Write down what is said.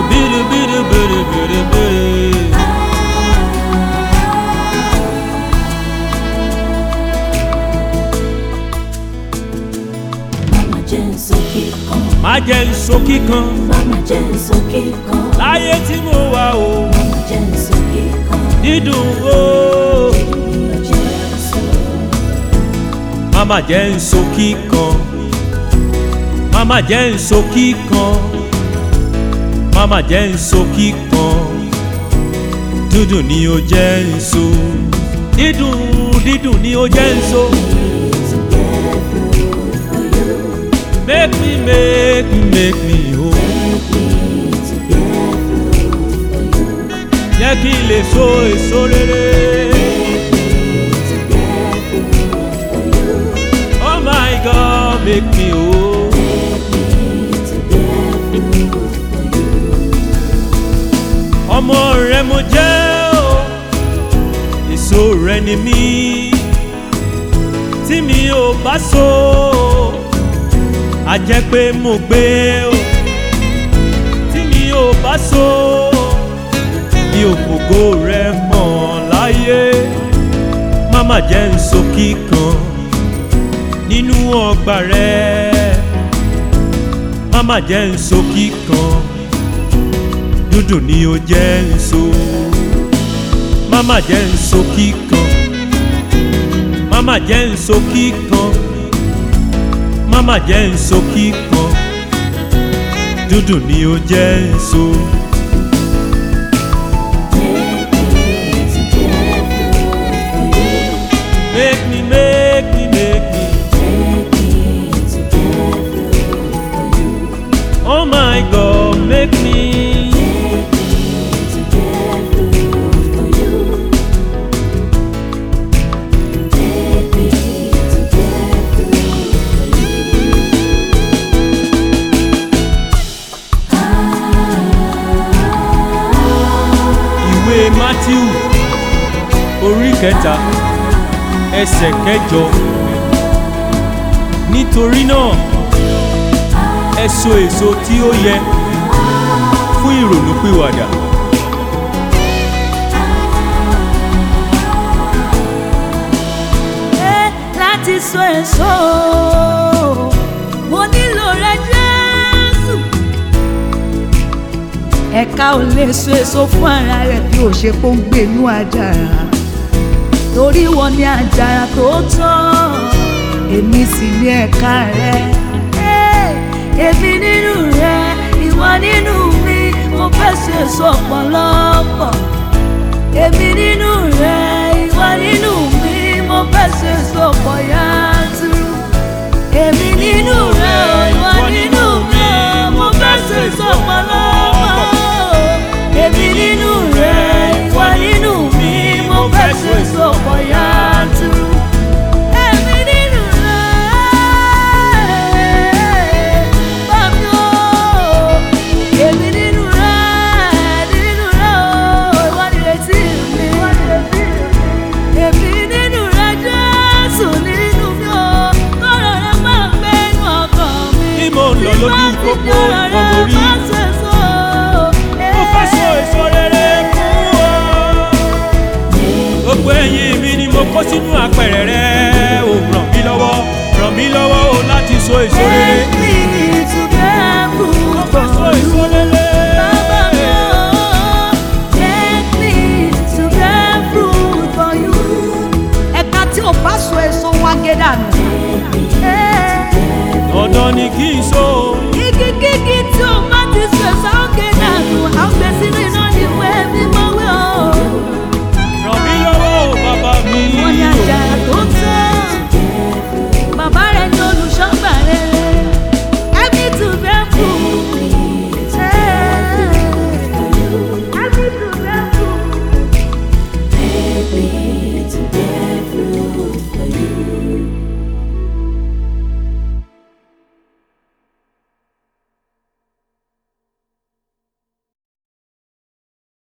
biri biri biri biri biri. Mama jẹ́ ń so kíkan. má jẹ́ nso kíkan Mama jẹ́ ń so kíkan. láyé tí mo wà o Mama jẹ́ ń so kíkan. dídùn o. Ènìyàn jẹ́ ń so. Mama jẹ́ nso kíkan Mama jẹ́ nso kíkan Mama jẹ́ nso kíkan Dúdùn ni ó jẹ́ nso Dídùn dídùn ni ó jẹ́ nso Make me make me make me whole Jẹ́ kí n lè so èso rere. Oh my God, make me whole. ọmọ rẹ mo jẹ́ o èso rẹ ni mí tí mi ò bá so a jẹ́ pé mo gbé o tí mi ò bá so mi ò fògo rẹ hàn láyé má má jẹ́ n so kíkan nínú ọgbà rẹ má má jẹ́ n so kíkan dúdùn ni ó jẹ́ n so má má jẹ́ n so kíkan má má jẹ́ n so kíkan má má jẹ́ n so kíkan dúdùn ni ó jẹ́ n so. Make me, make me, make me. Oh my God, make me. Ìwé Matthew orí kẹta ẹsẹ̀ kẹjọ. Nítorí náà, ẹ so èso tí ó yẹ fún ìrònúpìwàdà. Ẹ láti so èso mo nílò rẹ Jésù. ẹ̀ka ò lè so èso fún ara rẹ̀ bí ó ṣe kó ń gbé inú àjàrà torí wọn ní àjàrà tó tọ́ èmi sì ní ẹ̀ka rẹ̀ Ẹ, Èmi nínú rẹ, ìwọ nínú mi, mo fẹ́ so èso ọ̀pọ̀lọpọ̀. Èmi nínú rẹ, ìwọ nínú mi, mo fẹ́ so èso ọ̀pọ̀ yanturu. Èmi nínú rẹ, ìwọ nínú mi, mo fẹ́ so èso ọ̀pọ̀lọpọ̀. Èmi nínú rẹ, ìwọ nínú mi, mo fẹ́ so èso ọ̀pọ̀ yanturu. Èmi nínú rẹ, bàbá o. Èmi nínú rẹ, nínú rẹ o, ìwọ nìrètí mi. Èmi nínú rẹ, Jésù nínú mi o, kọ́rọ̀ rẹ máa ń gbé inú ọkàn mi. Bí mo ń lọ lójú pópó ìwọ mo rí. Mo fẹ́ so èso rere fún ọ. Gbogbo ẹ̀yìn mi ni mo kó sínú apẹ̀rẹ̀ rẹ. Ò ràn mí lọ́wọ́, ràn mí lọ́wọ́ o láti so èso rere. Mo fẹ́ so èso rere. ẹ̀ka tí ò bá so èso wọn gé dànù Dandan ni kí n so. Igi kíkí tí o bá ti sọ ẹ̀sán òkè dànù, àwọn gbèsè nínú ìwé mímọ́ wí.